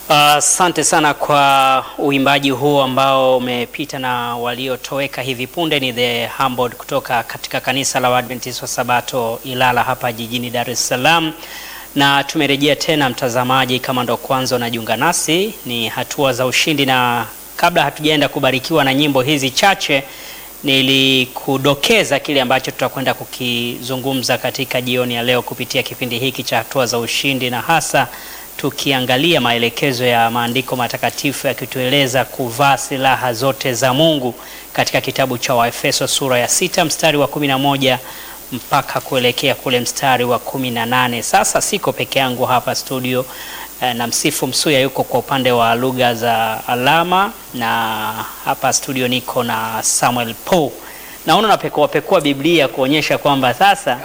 Asante sana kwa uimbaji huo ambao umepita na waliotoweka hivi punde ni The Humbled kutoka katika kanisa la Waadventista wa Sabato Ilala hapa jijini Dar es Salaam. Na tumerejea tena mtazamaji, kama ndo kwanza unajiunga nasi, ni hatua za ushindi, na kabla hatujaenda kubarikiwa na nyimbo hizi chache, nilikudokeza kile ambacho tutakwenda kukizungumza katika jioni ya leo kupitia kipindi hiki cha hatua za ushindi, na hasa tukiangalia maelekezo ya maandiko matakatifu yakitueleza kuvaa silaha zote za Mungu katika kitabu cha Waefeso sura ya sita mstari wa kumi na moja mpaka kuelekea kule mstari wa kumi na nane. Sasa siko peke yangu hapa studio eh, na Msifu Msuya yuko kwa upande wa lugha za alama, na hapa studio niko na Samuel Paul. Naona napekua pekua Biblia kuonyesha kwamba sasa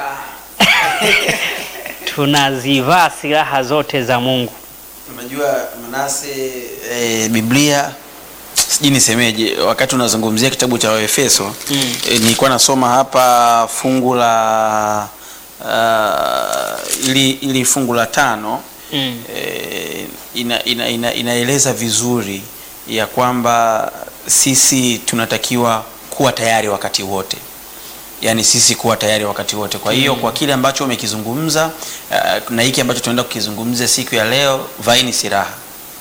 tunazivaa silaha zote za Mungu. Unajua Manase, e, Biblia sijui nisemeje, wakati unazungumzia kitabu cha Waefeso Mm. e, nilikuwa nasoma hapa fungu la uh, ili, ili fungu la tano Mm. e, ina, ina, ina, inaeleza vizuri ya kwamba sisi tunatakiwa kuwa tayari wakati wote yaani sisi kuwa tayari wakati wote kwa hiyo kwa kile ambacho umekizungumza uh, na hiki ambacho tunaenda kukizungumza siku ya leo vaini silaha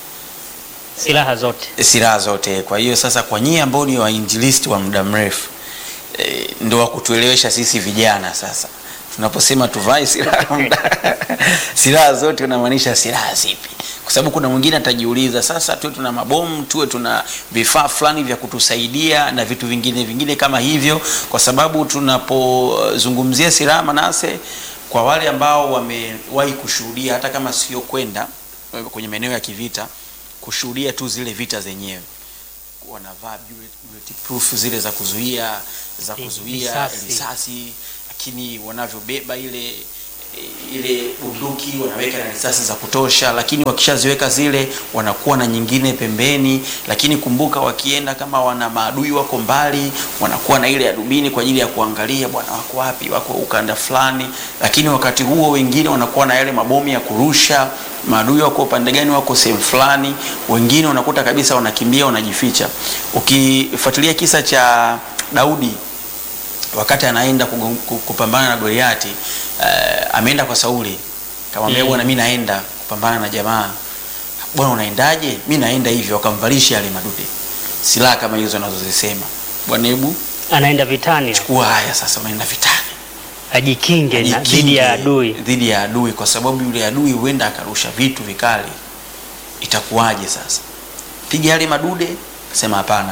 Silaha zote. silaha zote kwa hiyo sasa kwa nyie ambao ni wainjilisti wa muda mrefu e, ndo wa kutuelewesha sisi vijana sasa tunaposema tuvae silaha silaha zote unamaanisha silaha zipi kwa sababu kuna mwingine atajiuliza sasa tuwe tuna mabomu tuwe tuna vifaa fulani vya kutusaidia na vitu vingine vingine kama hivyo kwa sababu tunapozungumzia silaha manase kwa wale ambao wamewahi kushuhudia hata kama sio kwenda eh, kwenye maeneo ya kivita kushuhudia tu zile vita zenyewe wanavaa bullet- bulletproof zile za kuzuia za Eh, kuzuia risasi. risasi lakini wanavyobeba ile eh, ile bunduki wanaweka na risasi za kutosha lakini wakishaziweka zile wanakuwa na nyingine pembeni lakini kumbuka wakienda kama wana maadui wako mbali wanakuwa na ile ya dubini kwa ajili ya kuangalia bwana wako wapi wako ukanda fulani lakini wakati huo wengine wanakuwa na yale mabomu ya kurusha maadui wako upande gani wako sehemu fulani wengine unakuta kabisa wanakimbia wanajificha ukifuatilia kisa cha daudi wakati anaenda kugo- ku- kupambana na Goliati uh, ameenda kwa Sauli kamwambia Mm. bwana mi naenda kupambana na jamaa bwana unaendaje mi naenda hivyo wakamvalisha yale madude silaha kama hizo anazozisema bwana hebu Anaenda vitani kuwa haya sasa unaenda vitani ajikinge na Ajikinge dhidi ya adui. dhidi ya adui kwa sababu yule adui huenda akarusha vitu vikali itakuwaje sasa piga yale madude sema hapana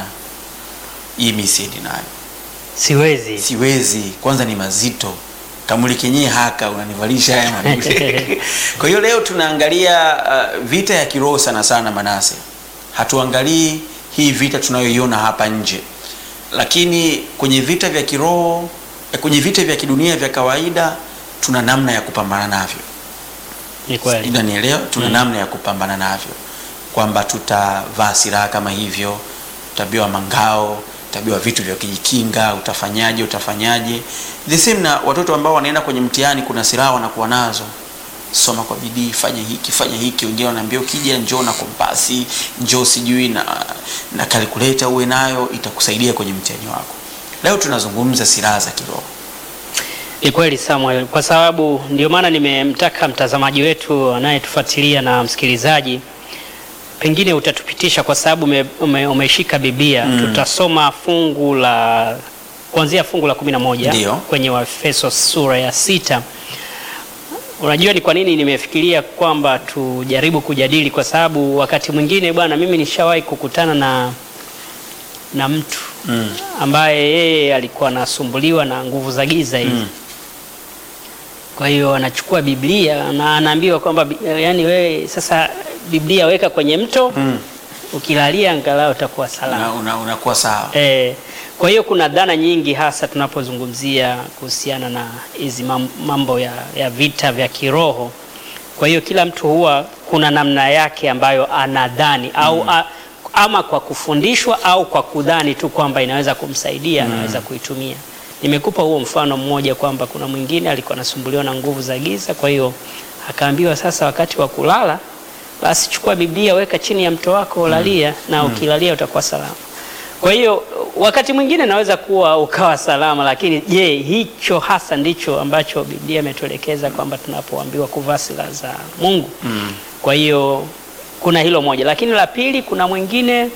hii mi siendi nayo Siwezi. siwezi kwanza ni mazito kamuli kenyewe haka unanivalisha haya madude kwa hiyo leo tunaangalia uh, vita ya kiroho sana sana manase hatuangalii hii vita tunayoiona hapa nje lakini kwenye vita vya kiroho eh, kwenye vita vya kidunia vya kawaida tuna namna ya kupambana navyo Ni kweli. unanielewa tuna Mm. namna ya kupambana navyo kwamba tutavaa silaha kama hivyo utabiwa mangao utabiwa vitu vya kujikinga utafanyaje utafanyaje the same na watoto ambao wanaenda kwenye mtihani kuna silaha wanakuwa nazo soma kwa bidii fanya hiki fanya hiki wengine wanaambia ukija njoo na kompasi njoo sijui na na kalkuleta uwe nayo itakusaidia kwenye mtihani wako leo tunazungumza silaha za kiroho Ni kweli Samuel, kwa sababu ndio maana nimemtaka mtazamaji wetu anayetufuatilia na msikilizaji, pengine utatupitisha kwa sababu ume, ume, umeshika Biblia Mm. tutasoma fungu la kuanzia fungu la kumi na moja Ndio. kwenye Waefeso sura ya sita. Unajua ni kwa nini nimefikiria kwamba tujaribu kujadili, kwa sababu wakati mwingine bwana, mimi nishawahi kukutana na na mtu mm. ambaye yeye alikuwa anasumbuliwa na nguvu za giza hizi Mm. kwa hiyo anachukua Biblia na anaambiwa kwamba bi- yani wewe sasa Biblia weka kwenye mto Mm. ukilalia angalau utakuwa salama. Una- una- unakuwa sawa E, kwa hiyo kuna dhana nyingi hasa tunapozungumzia kuhusiana na hizi mam- mambo ya, ya vita vya kiroho. Kwa hiyo kila mtu huwa kuna namna yake ambayo anadhani au a, ama kwa kufundishwa au kwa kudhani tu kwamba inaweza kumsaidia anaweza kuitumia. Nimekupa huo mfano mmoja kwamba kuna mwingine alikuwa anasumbuliwa na nguvu za giza, kwa hiyo akaambiwa sasa wakati wa kulala basi chukua Biblia weka chini ya mto wako lalia, na ukilalia utakuwa salama. Kwa hiyo wakati mwingine naweza kuwa ukawa salama, lakini je, hicho hasa ndicho ambacho Biblia imetuelekeza kwamba tunapoambiwa kuvaa silaha za Mungu? Kwa hiyo kuna hilo moja, lakini la pili, kuna mwingine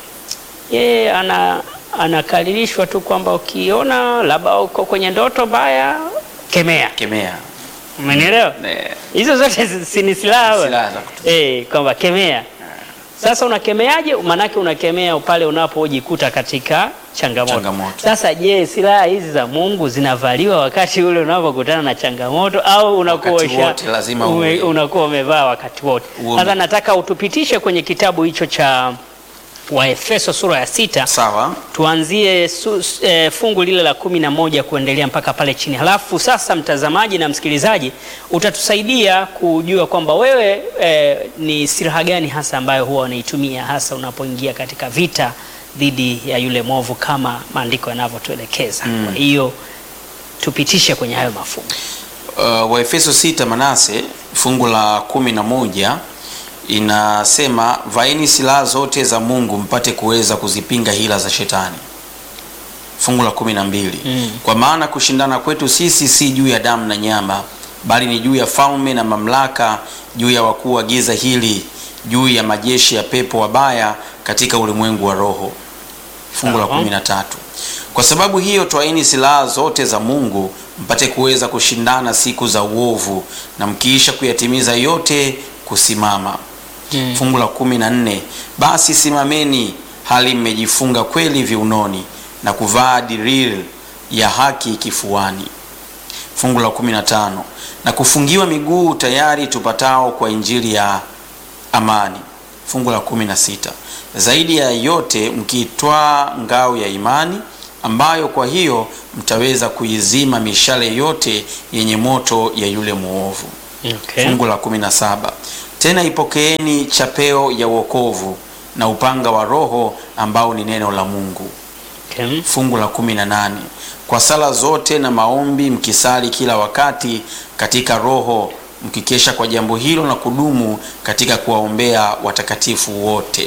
yeye ana anakaririshwa tu kwamba ukiona labda uko kwenye ndoto mbaya, kemea. Kemea. Umenielewa? Eh, Hizo zote si- si ni silaha we? Silaha za kutumia. eh, kwamba kemea. Sasa unakemeaje? Maanake unakemea pale unapojikuta katika changamoto. Changamoto. Sasa je, silaha hizi za Mungu zinavaliwa wakati ule unapokutana na changamoto au unakuwa Wakati usha- wote lazima ume- uwe. unakuwa umevaa wakati wote? Uwe. Sasa nataka utupitishe kwenye kitabu hicho cha Waefeso sura ya sita Sawa. tuanzie su, e, fungu lile la kumi na moja kuendelea mpaka pale chini. Halafu sasa, mtazamaji na msikilizaji, utatusaidia kujua kwamba wewe e, ni silaha gani hasa ambayo huwa unaitumia hasa unapoingia katika vita dhidi ya yule mwovu kama maandiko yanavyotuelekeza. Kwa hiyo tupitishe kwenye hayo mafungu. Uh, Waefeso sita Manase fungu la kumi na moja inasema vaeni silaha zote za Mungu mpate kuweza kuzipinga hila za shetani. Fungu la kumi na mbili Mm. kwa maana kushindana kwetu sisi si juu ya damu na nyama, bali ni juu ya falme na mamlaka, juu ya wakuu wa giza hili, juu ya majeshi ya pepo wabaya katika ulimwengu wa roho. Fungu la Sawa. kumi na tatu kwa sababu hiyo twaeni silaha zote za Mungu mpate kuweza kushindana siku za uovu, na mkiisha kuyatimiza yote kusimama. Mm. Fungu la kumi na nne basi simameni hali mmejifunga kweli viunoni na kuvaa diril ya haki kifuani. Fungu la kumi na tano na kufungiwa miguu tayari tupatao kwa injili ya amani. Fungu la kumi na sita zaidi ya yote mkiitwaa ngao ya imani ambayo kwa hiyo mtaweza kuizima mishale yote yenye moto ya yule mwovu. Okay. Fungu la kumi na saba tena ipokeeni chapeo ya wokovu na upanga wa Roho ambao ni neno la Mungu. Okay. Fungu la kumi na nane kwa sala zote na maombi mkisali kila wakati katika Roho, mkikesha kwa jambo hilo na kudumu katika kuwaombea watakatifu wote.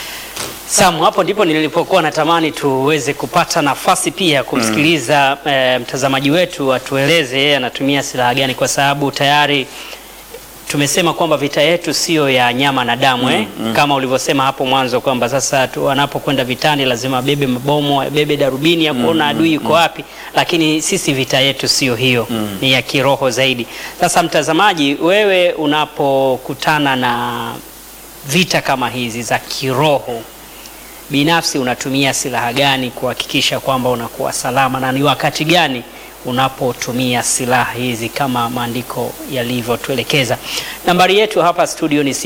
Samu, hapo ndipo nilipokuwa natamani tuweze kupata nafasi pia ya kumsikiliza eh, mtazamaji wetu atueleze yeye anatumia silaha gani, kwa sababu tayari tumesema kwamba vita yetu siyo ya nyama na damu eh? Kama ulivyosema hapo mwanzo kwamba sasa tu wanapokwenda vitani lazima abebe mabomu, abebe darubini ya kuona adui yuko wapi, lakini sisi vita yetu siyo hiyo, ni ya kiroho zaidi. Sasa mtazamaji, wewe unapokutana na vita kama hizi za kiroho binafsi unatumia silaha gani kuhakikisha kwamba unakuwa salama, na ni wakati gani unapotumia silaha hizi kama maandiko yalivyotuelekeza? Nambari yetu hapa studio ni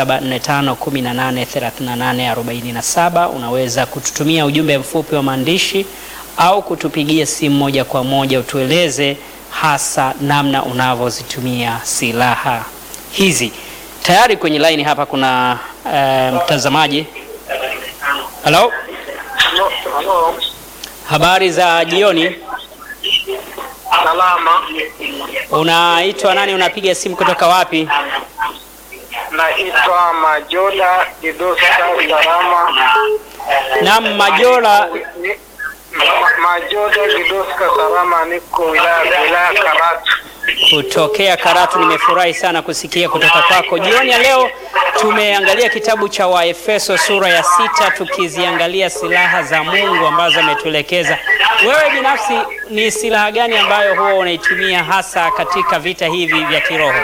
0745183847. Unaweza kututumia ujumbe mfupi wa maandishi au kutupigia simu moja kwa moja, utueleze hasa namna unavyozitumia silaha hizi. Tayari kwenye line hapa kuna eh, mtazamaji. Halo, Halo, halo. habari za jioni. Salama. Unaitwa nani? Unapiga simu kutoka wapi? Naitwa Majola Didoska Salama. Naam, Majola. Ni- Ma- Majola Didoska Salama, niko wilaya wilaya Karatu. kutokea Karatu. Nimefurahi sana kusikia kutoka kwako jioni ya leo. Tumeangalia kitabu cha Waefeso sura ya sita, tukiziangalia silaha za Mungu ambazo ametuelekeza. Wewe binafsi ni silaha gani ambayo huwa unaitumia hasa katika vita hivi vya kiroho?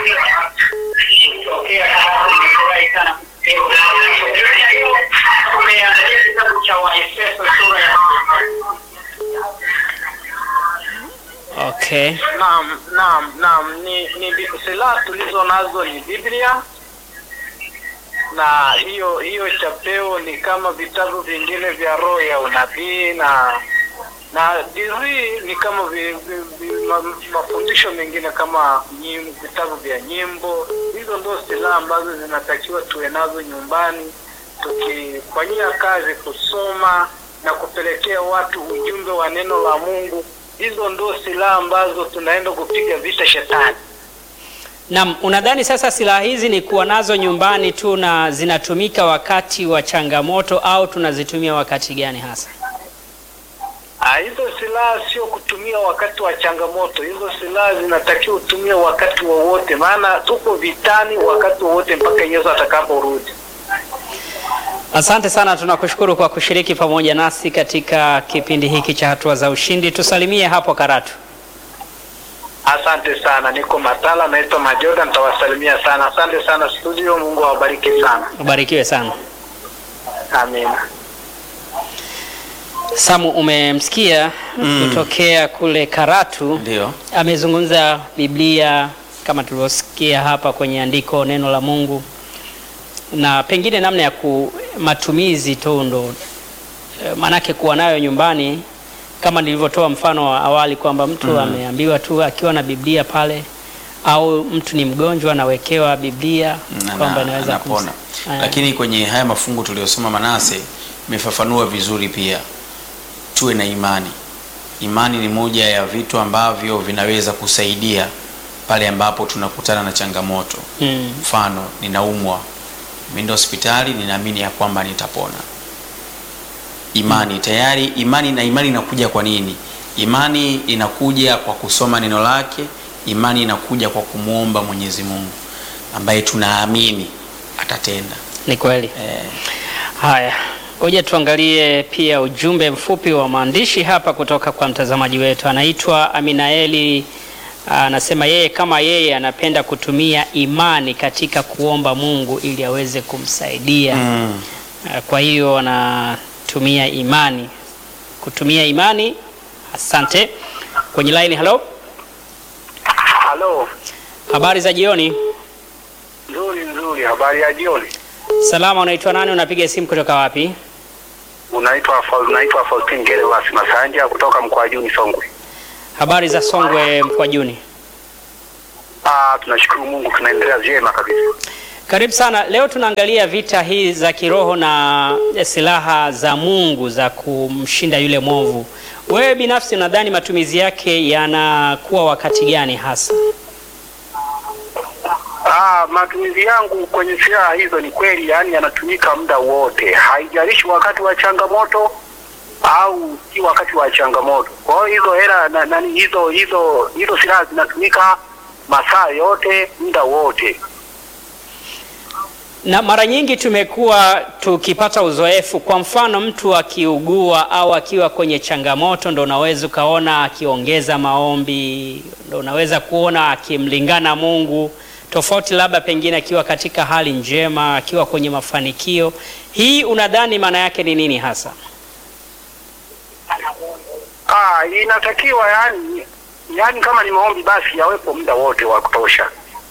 Okay. Naam, naam, naam. Ni, ni bi- silaha tulizo nazo ni Biblia na hiyo hiyo chapeo ni kama vitabu vingine vya roho ya unabii na na diri ni kama vi, vi, vi, ma, mafundisho mengine kama nyim, vitabu vya nyimbo. Hizo ndio silaha ambazo zinatakiwa tuwe nazo nyumbani, tukifanyia kazi kusoma na kupelekea watu ujumbe wa neno la Mungu. Hizo ndio silaha ambazo tunaenda kupiga vita shetani. Naam, unadhani sasa silaha hizi ni kuwa nazo nyumbani tu na zinatumika wakati wa changamoto au tunazitumia wakati gani hasa? Ah, hizo silaha sio kutumia wakati wa changamoto. Hizo silaha zinatakiwa utumie wakati wowote, maana tuko vitani wakati wowote mpaka Yesu atakaporudi. Asante sana, tunakushukuru kwa kushiriki pamoja nasi katika kipindi hiki cha hatua za ushindi. Tusalimie hapo Karatu. Asante sana, niko Matala, naitwa Majoda, nitawasalimia sana. Asante sana studio, Mungu awabariki sana. Ubarikiwe sana. Amina. Samu, umemsikia kutokea kule Karatu, Ndio. amezungumza Biblia kama tulivyosikia hapa kwenye andiko, neno la Mungu, na pengine namna ya ku matumizi tu ndo eh, maanake kuwa nayo nyumbani, kama nilivyotoa mfano wa awali kwamba mtu ameambiwa tu akiwa na Biblia pale, au mtu ni mgonjwa anawekewa Biblia Na- kwamba na- inaweza anapona. kumsa- Aya. Lakini kwenye haya mafungu tuliyosoma Manase imefafanua vizuri pia, tuwe na imani. Imani ni moja ya vitu ambavyo vinaweza kusaidia pale ambapo tunakutana na changamoto. Mm. Mfano, ninaumwa, nimeenda hospitali, ninaamini ya kwamba nitapona. Imani tayari, imani na imani inakuja kwa nini? Imani inakuja kwa kusoma neno lake. Imani inakuja kwa kumwomba Mwenyezi Mungu ambaye tunaamini atatenda. Ni kweli. Eh, Haya, ngoja tuangalie pia ujumbe mfupi wa maandishi hapa kutoka kwa mtazamaji wetu. Anaitwa Aminaeli, anasema yeye kama yeye anapenda kutumia imani katika kuomba Mungu ili aweze kumsaidia. mm, Ah, Kwa hiyo anatumia imani, kutumia imani. Asante. Kwenye line, hello, Halo, habari za jioni. nzuri nzuri. Habari ya jioni. Salama, unaitwa nani? Unapiga simu kutoka wapi? Unaitwa Fa- unaitwa Faustin Gervas Masanja kutoka Mkwajuni Songwe. Habari za Songwe Mkwajuni. Ah, tunashukuru Mungu tunaendelea vyema kabisa. Karibu sana. Leo tunaangalia vita hii za kiroho na silaha za Mungu za kumshinda yule mwovu. Wewe binafsi unadhani matumizi yake yanakuwa wakati gani hasa? Ah, matumizi yangu kwenye silaha hizo ni kweli, yani yanatumika muda wote, haijalishi wakati wa changamoto au si wakati wa changamoto. Kwa hiyo hizo hela na, nani hizo hizo hizo silaha zinatumika masaa yote, muda wote. Na mara nyingi tumekuwa tukipata uzoefu, kwa mfano mtu akiugua au akiwa kwenye changamoto, ndo unaweza ukaona akiongeza maombi, ndo unaweza kuona akimlingana Mungu, tofauti labda pengine akiwa katika hali njema, akiwa kwenye mafanikio. Hii unadhani maana yake ni nini hasa? Ah, inatakiwa yani, yani kama ni maombi basi yawepo muda wote wa kutosha.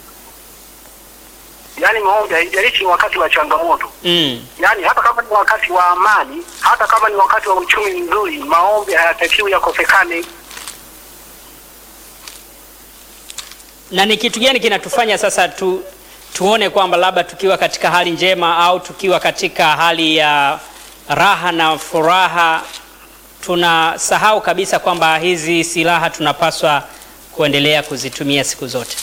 Yani maombi haijalishi ni wakati wa changamoto. Mm. Yaani hata kama ni wakati wa amani, hata kama ni wakati wa uchumi mzuri, maombi hayatakiwi yakosekane. Na ni kitu gani kinatufanya sasa tu, tuone kwamba labda tukiwa katika hali njema au tukiwa katika hali ya raha na furaha tunasahau kabisa kwamba hizi silaha tunapaswa kuendelea kuzitumia siku zote.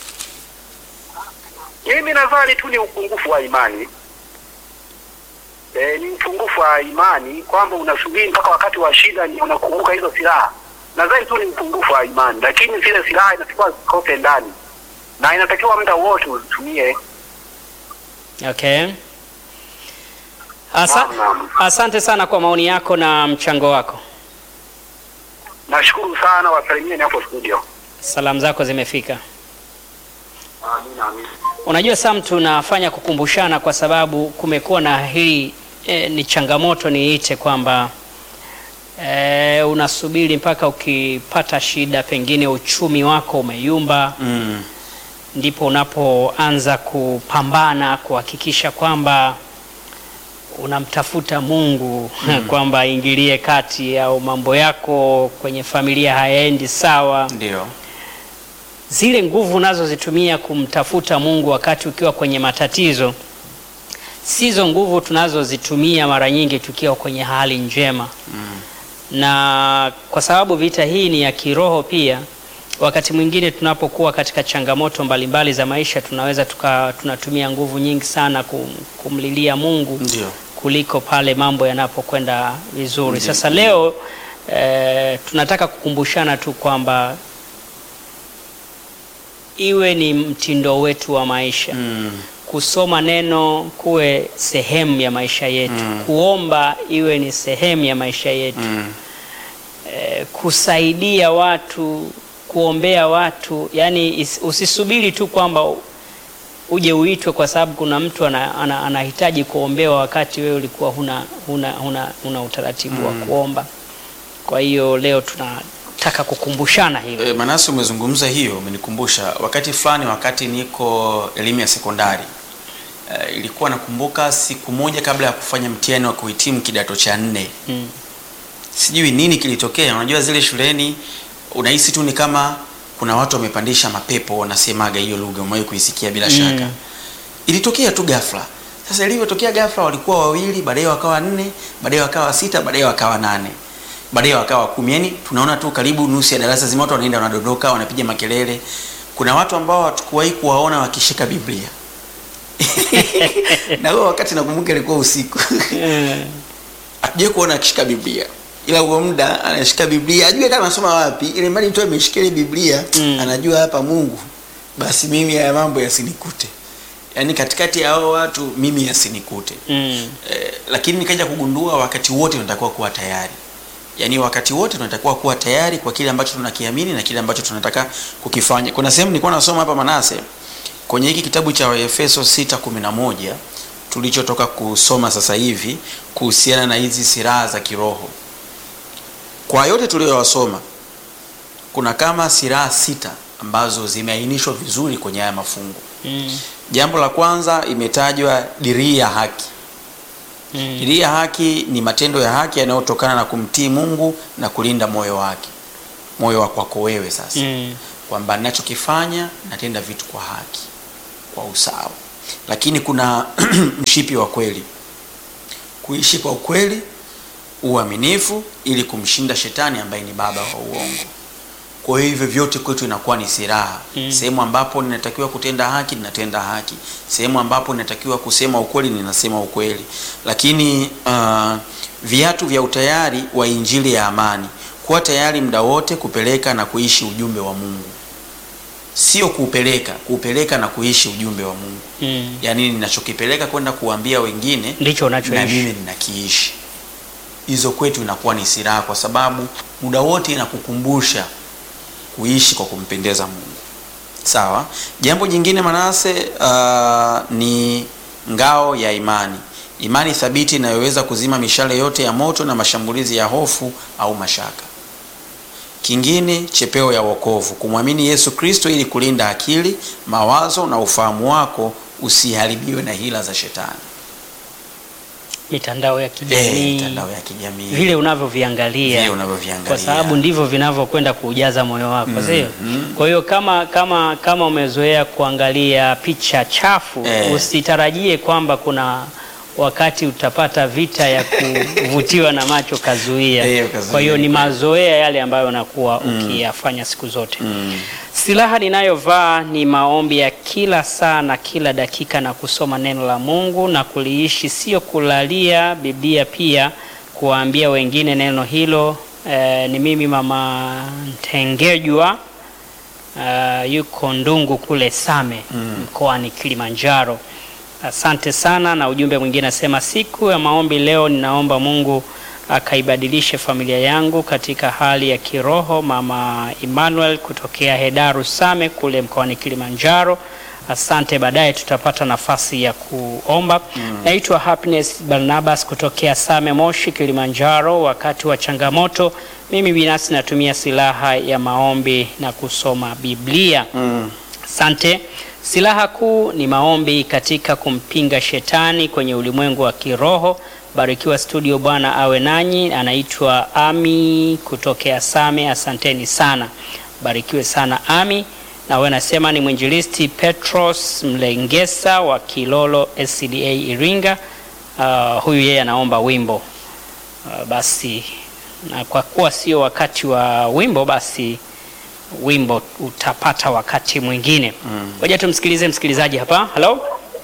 Mimi nadhani tu ni upungufu wa imani. E, ni upungufu wa imani kwamba unasubiri mpaka wakati wa shida ndio unakumbuka hizo silaha. Nadhani tu ni upungufu wa imani, lakini zile silaha inatakiwa zikote ndani na inatakiwa muda wote uzitumie. Okay. Asa, Naam, naam. asante sana kwa maoni yako na mchango wako. Nashukuru sana, wasalimieni hapo studio. Salamu zako zimefika. Amina, amina. Unajua Sam, tunafanya kukumbushana kwa sababu kumekuwa na hii e, ni changamoto niite kwamba e, unasubiri mpaka ukipata shida, pengine uchumi wako umeyumba, mm, ndipo unapoanza kupambana kuhakikisha kwamba unamtafuta Mungu kwamba aingilie kati au mambo yako kwenye familia hayaendi sawa ndio. zile nguvu unazozitumia kumtafuta Mungu wakati ukiwa kwenye matatizo sizo nguvu tunazozitumia mara nyingi tukiwa kwenye hali njema Mm, na kwa sababu vita hii ni ya kiroho pia wakati mwingine tunapokuwa katika changamoto mbalimbali za maisha tunaweza tuka, tunatumia nguvu nyingi sana kum, kumlilia Mungu Ndio. kuliko pale mambo yanapokwenda vizuri. Ndiyo. Sasa leo eh, tunataka kukumbushana tu kwamba iwe ni mtindo wetu wa maisha Mm. kusoma neno kuwe sehemu ya maisha yetu Mm. kuomba iwe ni sehemu ya maisha yetu Mm. eh, kusaidia watu kuombea watu yani is, usisubiri tu kwamba u- uje uitwe kwa sababu kuna mtu ana, ana, anahitaji kuombewa wakati wewe ulikuwa huna, huna, huna, huna utaratibu wa kuomba kwa hiyo leo tunataka kukumbushana hilo E, Manase, umezungumza hiyo, umenikumbusha wakati fulani, wakati niko elimu ya sekondari e, ilikuwa nakumbuka siku moja kabla ya kufanya mtihani wa kuhitimu kidato cha nne mm. sijui nini kilitokea. Unajua zile shuleni unahisi tu ni kama kuna watu wamepandisha mapepo, wanasemaga hiyo lugha, umewahi kuisikia bila Mm. shaka. Ilitokea tu ghafla. Sasa ilivyotokea ghafla, walikuwa wawili, baadaye wakawa nne, baadaye wakawa sita, baadaye wakawa nane, baadaye wakawa kumi. Yani tunaona tu karibu nusu ya darasa zima watu wanaenda wanadondoka, wanapiga makelele. Kuna watu ambao hatukuwahi kuwaona wakishika Biblia na huo wakati nakumbuka ilikuwa usiku Eh, hatujai kuona akishika Biblia, ila huo muda anashika Biblia, ajue kama anasoma wapi, ile mali mtu ameshika ile Biblia Mm. anajua hapa Mungu, basi mimi haya mambo yasinikute, yaani katikati ya hao watu mimi yasinikute. mm. Eh, lakini nikaja kugundua wakati wote tunatakiwa kuwa tayari, yaani wakati wote tunatakiwa kuwa tayari kwa kile ambacho tunakiamini na kile ambacho tunataka kukifanya. Kuna sehemu nilikuwa nasoma hapa Manase kwenye hiki kitabu cha Waefeso 6:11 tulichotoka kusoma sasa hivi kuhusiana na hizi silaha za kiroho. Kwa yote tuliyowasoma, kuna kama silaha sita ambazo zimeainishwa vizuri kwenye haya mafungu. Mm. Jambo la kwanza imetajwa dirii ya haki. Mm. Dirii ya haki ni matendo ya haki yanayotokana na kumtii Mungu na kulinda moyo wake, moyo wa kwako wewe sasa Mm. kwamba ninachokifanya natenda vitu kwa haki, kwa usawa. Lakini kuna mshipi wa kweli, kuishi kwa ukweli, uaminifu, ili kumshinda shetani ambaye ni baba wa uongo. Kwa hiyo hivyo vyote kwetu inakuwa ni silaha. Mm. Sehemu ambapo ninatakiwa kutenda haki, ninatenda haki. Sehemu ambapo ninatakiwa kusema ukweli, ninasema ukweli. Lakini uh, viatu vya utayari wa injili ya amani, kuwa tayari muda wote kupeleka na kuishi ujumbe wa Mungu, sio kuupeleka, kuupeleka na kuishi ujumbe wa Mungu. Mm. Yaani ninachokipeleka kwenda kuambia wengine ndicho na unachoishi mimi ninakiishi. Hizo kwetu inakuwa ni silaha, kwa sababu muda wote inakukumbusha kuishi kwa kumpendeza Mungu. Sawa. Jambo jingine Manase, uh, ni ngao ya imani, imani thabiti inayoweza kuzima mishale yote ya moto na mashambulizi ya hofu au mashaka. Kingine, chepeo ya wokovu, kumwamini Yesu Kristo ili kulinda akili, mawazo na ufahamu wako usiharibiwe na hila za shetani. mitandao ya Eh, kijamii mitandao ya kijamii vile unavyoviangalia Vile unavyoviangalia. kwa sababu ndivyo vinavyokwenda kuujaza moyo wako sio Mhm. kwa hiyo kama kama kama umezoea kuangalia picha chafu Eh. usitarajie kwamba kuna wakati utapata vita ya kuvutiwa na macho kazuia Eh, kazuia. kwa hiyo ni mazoea yale ambayo unakuwa ukiyafanya siku zote Mm. Silaha ninayovaa ni maombi ya kila saa na kila dakika na kusoma neno la Mungu na kuliishi, sio kulalia Biblia, pia kuwaambia wengine neno hilo. Eh, ni mimi mama Ntengejwa, eh, yuko Ndungu kule Same mkoani Kilimanjaro. Asante sana. Na ujumbe mwingine nasema, siku ya maombi leo, ninaomba Mungu akaibadilishe familia yangu katika hali ya kiroho. Mama Emmanuel kutokea Hedaru Same kule mkoani Kilimanjaro. Asante, baadaye tutapata nafasi ya kuomba. Naitwa Happiness Barnabas kutokea Same Moshi, Kilimanjaro. Wakati wa changamoto, mimi binafsi natumia silaha ya maombi na kusoma Biblia. Mm. Asante. Silaha kuu ni maombi katika kumpinga shetani kwenye ulimwengu wa kiroho. Barikiwa studio, Bwana awe nanyi. Anaitwa Ami kutokea Same. Asanteni sana, barikiwe sana Ami. Na wewe nasema ni mwinjilisti Petros Mlengesa wa Kilolo SCDA Iringa. Uh, huyu yeye anaomba wimbo uh, basi na kwa kuwa sio wakati wa wimbo basi wimbo utapata wakati mwingine. Ngoja tumsikilize msikilizaji hapa. Halo,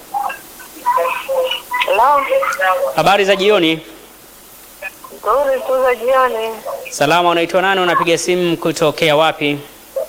Hello. habari za jioni. Nzuri tu za jioni. Salama, unaitwa nani? Unapiga simu kutokea wapi?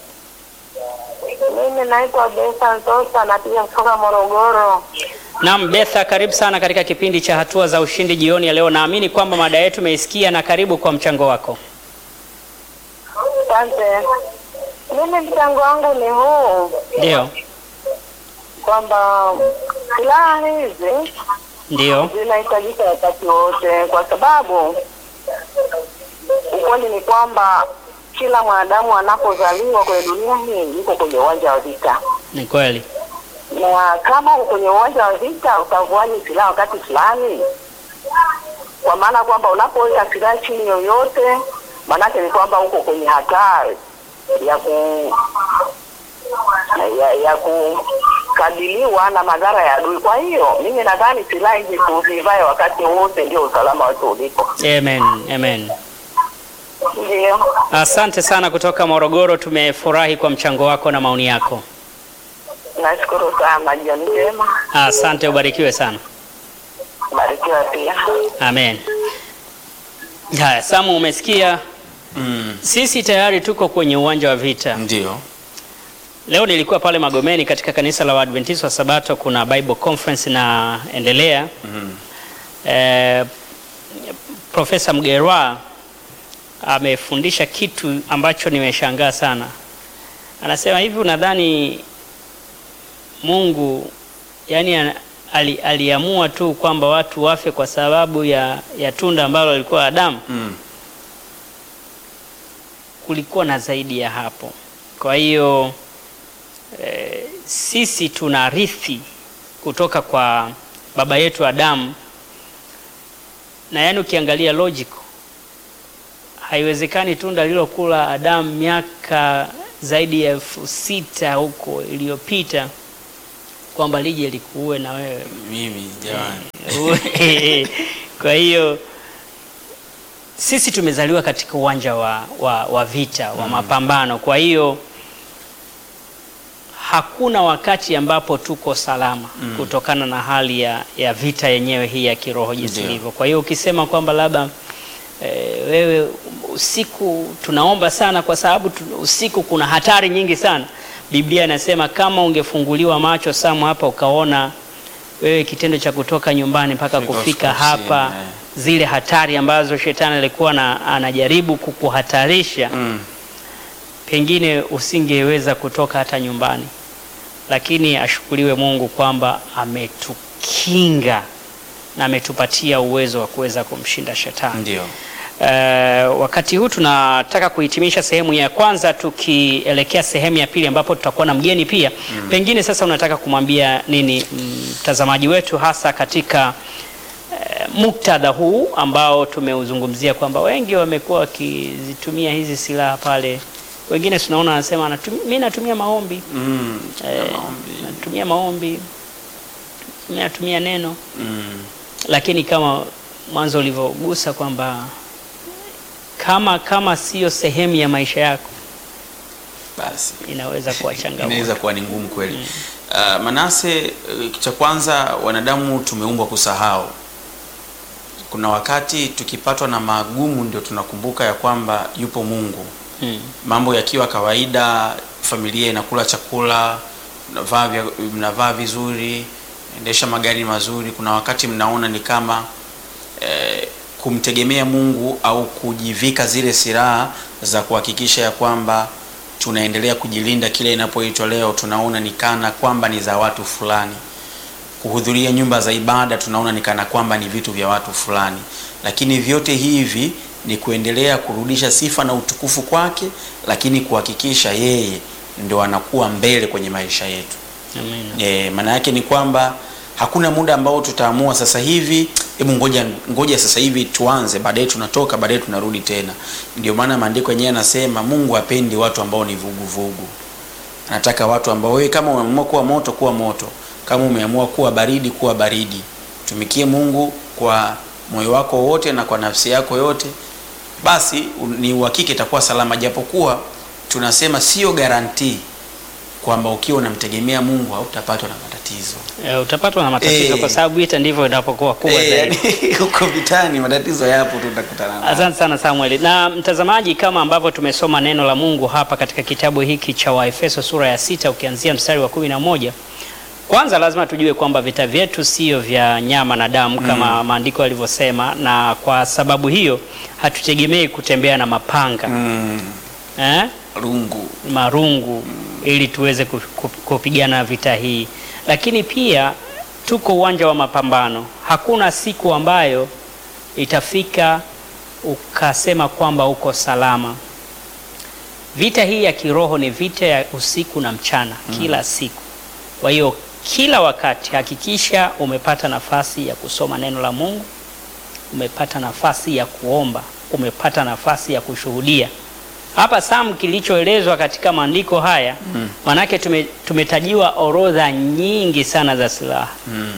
Mimi naitwa Besa Ntosa, napiga kutoka Morogoro. Naam, Betha, karibu sana katika kipindi cha hatua za ushindi jioni ya leo. Naamini kwamba mada yetu umeisikia na karibu kwa mchango wako. Asante. Mimi mchango wangu ni huu Ndio, kwamba silaha hizi ndio, zinahitajika wakati wote, kwa sababu ukweli ni kwamba kila mwanadamu anapozaliwa kwenye dunia hii yuko kwenye uwanja wa vita, ni kweli. na kama uko kwenye uwanja wa vita utavuaje silaha wakati fulani? Kwa maana kwamba unapoweka silaha chini yoyote, maanake ni kwamba uko kwenye hatari ya ku ya, ya kukabiliwa na madhara ya adui. Kwa hiyo mimi nadhani silaha hizi tuzivae wakati wote, ndio usalama wetu ulipo. Amen, amen. Ndio, Asante sana kutoka Morogoro, tumefurahi kwa mchango wako na maoni yako. nashukuru sana. Jioni njema, Asante, ubarikiwe sana. barikiwa pia. Amen. Haya, Samu, umesikia Mm, sisi tayari tuko kwenye uwanja wa vita. ndio. Leo nilikuwa pale Magomeni katika kanisa la Waadventista wa Sabato, kuna Bible conference inaendelea. Mm, Eh, Profesa Mgerwa amefundisha kitu ambacho nimeshangaa sana. Anasema hivi, unadhani Mungu yani ana- ali, aliamua tu kwamba watu wafe kwa sababu ya, ya tunda ambalo alikuwa Adamu? mm, kulikuwa na zaidi ya hapo. Kwa hiyo e, sisi tunarithi kutoka kwa baba yetu Adamu, na yaani ukiangalia logical, haiwezekani tunda lililokula Adamu miaka zaidi ya elfu sita huko iliyopita kwamba lije likuue na wewe mimi jamani. kwa hiyo sisi tumezaliwa katika uwanja wa, wa, wa vita wa mapambano. Kwa hiyo hakuna wakati ambapo tuko salama kutokana na hali ya, ya vita yenyewe hii ya kiroho jinsi Ndio. ilivyo. Kwa hiyo ukisema kwamba labda e, wewe usiku tunaomba sana kwa sababu tu, usiku kuna hatari nyingi sana. Biblia inasema kama ungefunguliwa macho Samu hapa ukaona wewe kitendo cha kutoka nyumbani mpaka Kufika kufika ofisini, hapa eh. zile hatari ambazo shetani alikuwa na, anajaribu kukuhatarisha Mm, pengine usingeweza kutoka hata nyumbani, lakini ashukuriwe Mungu kwamba ametukinga na ametupatia uwezo wa kuweza kumshinda shetani. ndio. Eh, wakati huu tunataka kuhitimisha sehemu ya kwanza tukielekea sehemu ya pili ambapo tutakuwa na mgeni pia. Pengine sasa unataka kumwambia nini mtazamaji wetu hasa katika eh, muktadha huu ambao tumeuzungumzia kwamba wengi wamekuwa wakizitumia hizi silaha pale, wengine tunaona wanasema "Natumi- mimi natumia maombi Mm, eh, maombi. natumia maombi, mimi natumia neno Mm, lakini kama mwanzo ulivyogusa kwamba kama kama sio sehemu ya maisha yako basi inaweza kuwa inaweza changamoto. kuwa ni ngumu kweli. Uh, Manase, uh, cha kwanza wanadamu tumeumbwa kusahau. Kuna wakati tukipatwa na magumu ndio tunakumbuka ya kwamba yupo Mungu. Mm. Mambo yakiwa kawaida, familia inakula chakula, mnavaa vya- mnavaa vizuri, endesha magari mazuri, kuna wakati mnaona ni kama eh, kumtegemea Mungu au kujivika zile silaha za kuhakikisha ya kwamba tunaendelea kujilinda kile inapoitwa leo, tunaona ni kana kwamba ni za watu fulani. Kuhudhuria nyumba za ibada tunaona ni kana kwamba ni vitu vya watu fulani, lakini vyote hivi ni kuendelea kurudisha sifa na utukufu kwake, lakini kuhakikisha yeye ndo anakuwa mbele kwenye maisha yetu. Amina. E, maana yake ni kwamba hakuna muda ambao tutaamua sasa hivi, hebu ngoja ngoja sasa hivi tuanze, baadaye tunatoka, baadaye tunarudi tena. Ndio maana maandiko yenyewe yanasema Mungu hapendi watu ambao ni vuguvugu vugu. Anataka watu ambao wewe kama umeamua kuwa moto, kuwa moto, kama umeamua kuwa baridi, kuwa baridi. Tumikie Mungu kwa moyo wako wote na kwa nafsi yako yote, basi u- ni uhakika itakuwa salama, japokuwa tunasema sio garantii kwamba ukiwa unamtegemea Mungu hautapatwa na matatizo. E, utapatwa na matatizo Eh. kwa sababu vita ndivyo inapokuwa kubwa Eh, zaidi. yani, huko vitani matatizo yapo, tutakutana nayo. Asante sana Samuel. Na mtazamaji, kama ambavyo tumesoma neno la Mungu hapa katika kitabu hiki cha Waefeso sura ya sita ukianzia mstari wa kumi na moja kwanza lazima tujue kwamba vita vyetu sio vya nyama na damu kama maandiko yalivyosema, na kwa sababu hiyo hatutegemei kutembea na mapanga Mm, eh? rungu marungu ili tuweze ku- ku- kupigana vita hii, lakini pia tuko uwanja wa mapambano. Hakuna siku ambayo itafika ukasema kwamba uko salama. Vita hii ya kiroho ni vita ya usiku na mchana, kila siku. Kwa hiyo kila wakati hakikisha umepata nafasi ya kusoma neno la Mungu, umepata nafasi ya kuomba, umepata nafasi ya kushuhudia hapa Sam, kilichoelezwa katika maandiko haya manake tume, tumetajiwa orodha nyingi sana za silaha mm.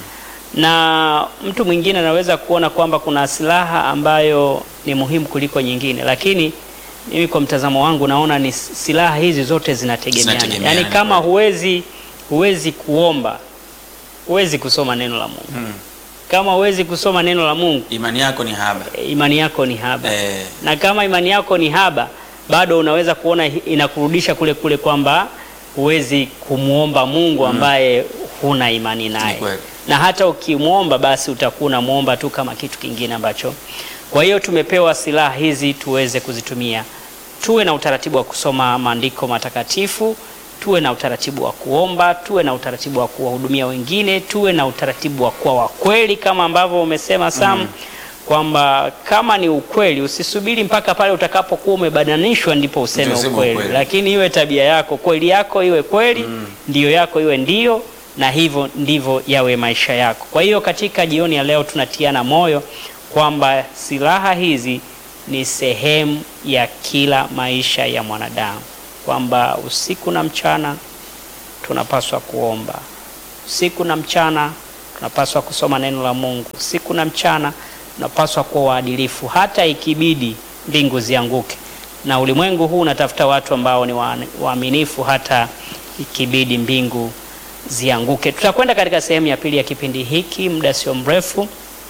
na mtu mwingine anaweza kuona kwamba kuna silaha ambayo ni muhimu kuliko nyingine, lakini mimi kwa mtazamo wangu naona ni silaha hizi zote zinategemeana. Zinategemeana, Yaani kama kweli. huwezi huwezi kuomba, huwezi kusoma neno la Mungu. Mm. Kama huwezi kusoma neno la Mungu, Imani yako ni haba imani yako ni haba eh, na kama imani yako ni haba, bado unaweza kuona hi- inakurudisha kule kule kwamba huwezi kumwomba Mungu ambaye huna imani naye, Ni kweli. na hata ukimwomba basi utakuwa unamwomba tu kama kitu kingine ambacho. Kwa hiyo tumepewa silaha hizi tuweze kuzitumia. Tuwe na utaratibu wa kusoma maandiko matakatifu, tuwe na utaratibu wa kuomba, tuwe na utaratibu wa kuwahudumia wengine, tuwe na utaratibu wa kuwa wakweli kama ambavyo umesema Sam kwamba kama ni ukweli usisubiri mpaka pale utakapokuwa umebadanishwa ndipo useme Ndio useme ukweli, ukweli. lakini iwe tabia yako, kweli yako iwe kweli, ndio yako iwe ndio, na hivyo ndivyo yawe maisha yako. Kwa hiyo katika jioni ya leo tunatiana moyo kwamba silaha hizi ni sehemu ya kila maisha ya mwanadamu, kwamba usiku na mchana tunapaswa kuomba, usiku na mchana tunapaswa kusoma neno la Mungu, usiku na mchana tunapaswa kuwa waadilifu, hata ikibidi mbingu zianguke. Na ulimwengu huu unatafuta watu ambao ni wa- waaminifu, hata ikibidi mbingu zianguke. Tutakwenda katika sehemu ya pili ya kipindi hiki muda sio mrefu,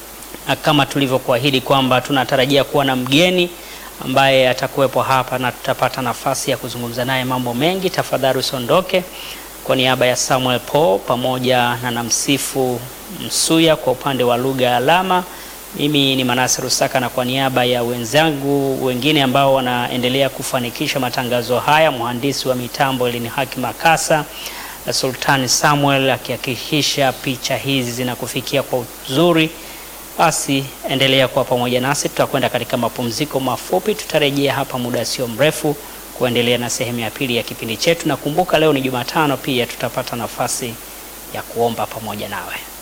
na kama tulivyokuahidi kwamba tunatarajia kuwa na mgeni ambaye atakuwepo hapa na tutapata nafasi ya kuzungumza naye mambo mengi. Tafadhali usiondoke. Kwa niaba ya Samuel Paul pamoja na namsifu Msuya kwa upande wa lugha ya alama, mimi ni Manase Rusaka, na kwa niaba ya wenzangu wengine ambao wanaendelea kufanikisha matangazo haya, mhandisi wa mitambo Elini Haki Makasa na Sultani Samuel akihakikisha picha hizi zinakufikia kwa uzuri. Basi endelea kuwa pamoja nasi, tutakwenda katika mapumziko mafupi, tutarejea hapa muda sio mrefu kuendelea na sehemu ya pili ya kipindi chetu, na kumbuka leo ni Jumatano, pia tutapata nafasi ya kuomba pamoja nawe.